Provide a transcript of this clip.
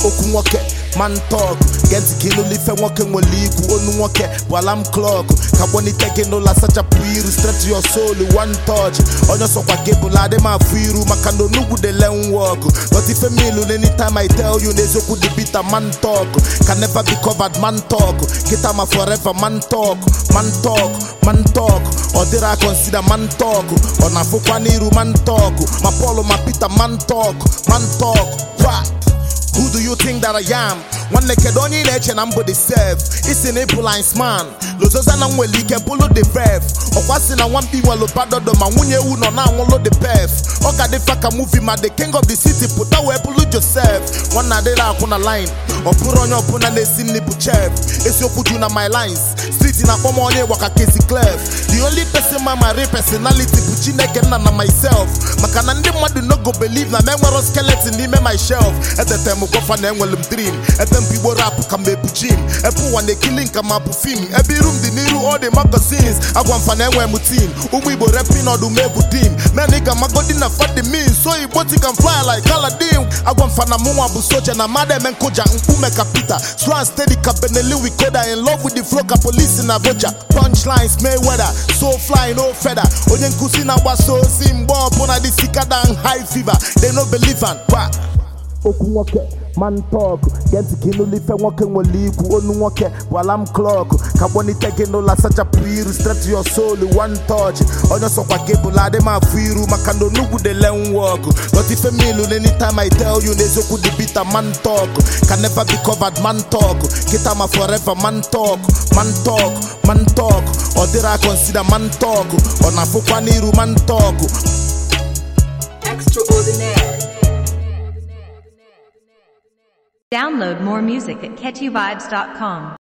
okwu nwoke man talk gee ntị ka ịnụlụ ife nwoke nwere ikwu onu nwoke bụ alarm clock ka kpọnite gị n'ụlọ asachapụ iru straight your soul one touch onye sọkwa gị bụla adị m afụ iru maka na onugbu dey learn work but ife milu anytime I tell you n'eziokwu dị bitter man talk can never be covered man talk kita ma forever man talk man talk man talk ọ dịrị a consider man talk ọ na-afụkwa n'iru man talk ma Paul ma Peter man talk man talk what Who do you think that I am? nwanne kedu onye ị na-eche na mbụ the self isi na ịbụ lines man lozoza na nwere ike bụlụ the verf ọkwa si na nwampi nwelu badodo ma nwunye ewu nọ na-anwụlụ the pef ọ ga dịfa ka movie ma the king of the city pụta wee bụlụ joseph nwanne adịrị akwụ na line ọ bụrụ onye ọbụla na-esi nri bụ chef esiokwu ju na my lines street na-akpọ m onye gbaka kesi clef the only person ma my real personality bụ chineke nna na myself maka na ndị mmadụ no go believe na m enwero skeleton n'ime my shelf etete m gwafa na enwere m dream ebe m igbo rap ka m ebu jim ebe ụwa na-ekili nka ma bụ fim ebe iru m dị n'iru all the magazines agwa mfa na enwe m team ụmụ igbo repin ọdụm egwu dim men ị ga-amagodi na fadi min so igbo ti can fly like Aladdin agwa mfa na mụnwa bụ soja na mmadụ eme nkụja mkpume ka Peter swan steady ka Benelli Wikoda in love with the flow ka polisi na voja punchlines Mayweather so fly no feather onye nkụzi na-agbasa ozi mgbe ọbụla dị sikada high fever they no believe am kwa okwu nwoke man talk gee ntị ka ịnụlụ ife nwoke nwere ikwu onu nwoke bụ alarm clock ka kpọnite gị n'ụlọ asachapụ iru straight your soul one touch onye sọkwa gị bụla adị m afụ iru maka na onugbu dey learn work but ife milu anytime I tell you n'eziokwu dị bitter man talk can never be covered man talk kita ma forever man talk man talk man talk ọ dịrị a consider man talk ọ na-afụkwa n'iru man talk Extraordinaire. Download more music at catchyvibes.com.